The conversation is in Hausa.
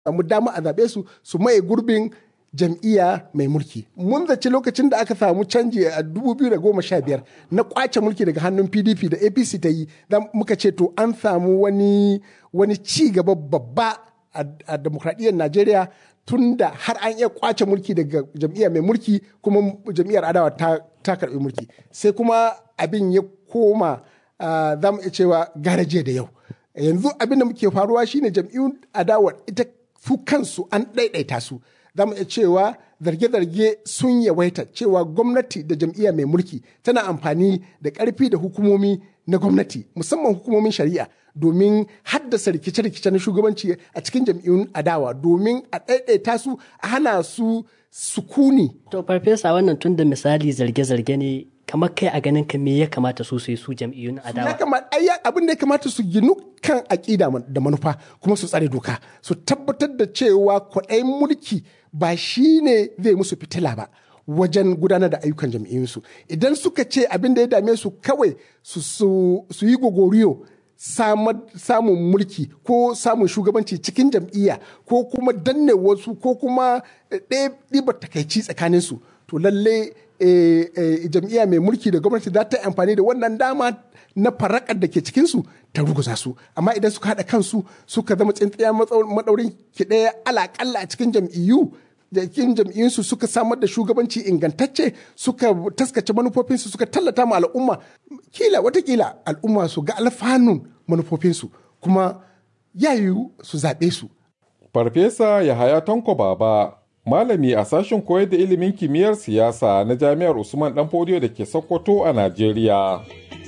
samu dama a zaɓe su su maye gurbin jam'iyya mai mulki mun zaci lokacin da aka samu canji a 2015 na kwace mulki daga hannun pdp da apc ta yi muka ce to an samu wani wani ci gaba babba a demokradiyyar najeriya tun da har an iya kwace mulki daga jam'iyya mai mulki kuma jam'iyyar adawa ta, ta karbi mulki sai kuma abin ya koma za mu iya cewa garaje da yau yanzu abin da muke faruwa shine jam'iyyun adawa ita su kansu an ɗaiɗaita su za mu iya cewa zarge-zarge sun yawaita cewa gwamnati da jam'iyya mai mulki tana amfani da ƙarfi da hukumomi na gwamnati musamman hukumomin shari'a domin haddasa rikice-rikice na shugabanci a cikin jam'iyyun adawa domin a ɗaiɗaita su a hana su sukuni. To farfesa wannan tun da misali zarge-zarge ne kamar kai a ganin ka me ya kamata su su su jam'iyyun adawa. Ya kamata abin da ya kamata su ginu kan aƙida da manufa kuma su tsare doka su tabbatar da cewa kwaɗayin mulki ba shi ne zai musu fitila ba wajen gudanar da ayyukan jam'iyyunsu idan suka ce abin da ya dame su kawai su yi gogoriyo samun mulki ko samun shugabanci cikin jam'iyya ko kuma danne wasu ko kuma ɗiba takaici tsakaninsu to lalle jam'iyya mai mulki da gwamnati za ta amfani da wannan dama na farakar da ke cikinsu ta ruguza su amma idan suka haɗa kansu suka zama tsintsiya maɗaurin ki ɗaya alaƙalla a cikin jam'iyyu cikin jam'iyyunsu suka samar da shugabanci ingantacce suka taskace manufofinsu suka tallata ma al'umma kila watakila al'umma su ga alfanun manufofinsu kuma yayu su zaɓe su. Farfesa Yahaya Tanko Baba malami a sashen koyar da ilimin kimiyyar siyasa na jami'ar Usman Danfodiyo da ke Sokoto a Najeriya.